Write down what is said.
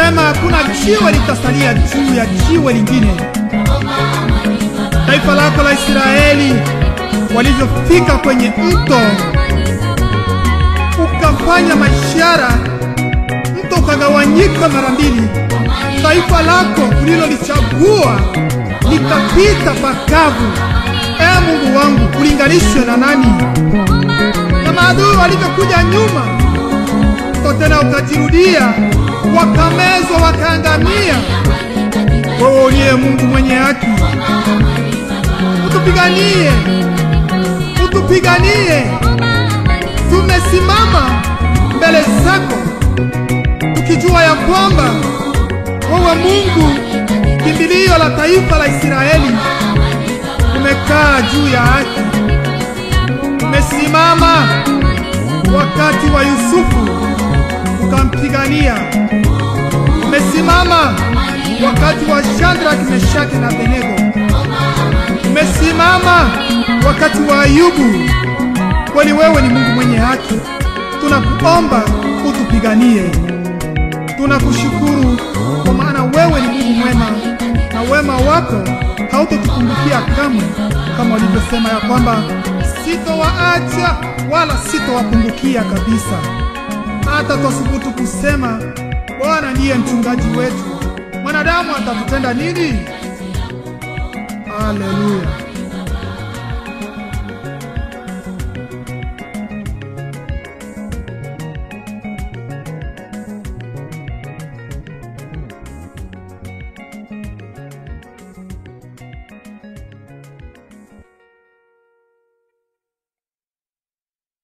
ulisema hakuna jiwe litasalia juu ya jiwe lingine. Taifa lako la Israeli walivyofika kwenye mto, ukafanya mashara, mto ukagawanyika mara mbili. Taifa lako ulilolichagua likapita pakavu. Ee Mungu wangu, ulinganishwe na nani? Na maadui walivyokuja nyuma, mto tena ukajirudia, wakamezwa, wakaangamia. Wewe uliye Mungu mwenye haki, utupiganie, utupiganie. Tumesimama mbele zako tukijua ya kwamba wewe Mungu kimbilio la taifa la Israeli umekaa juu ya haki. Umesimama wakati wa Yusufu ukampigania. Umesimama wakati wa Shadrach, Meshaki na Abednego. Umesimama wakati wa Ayubu. Kweli wewe ni Mungu mwenye haki, tunakuomba utupiganie. Tunakushukuru kwa maana wewe ni Mungu mwema na wema wako hautotukumbukia kamwe, kama ulivyosema ya kwamba sitowaacha wala sitowapungukia kabisa. Hata twasubutu kusema Bwana ndiye mchungaji wetu, mwanadamu atatutenda nini? Haleluya!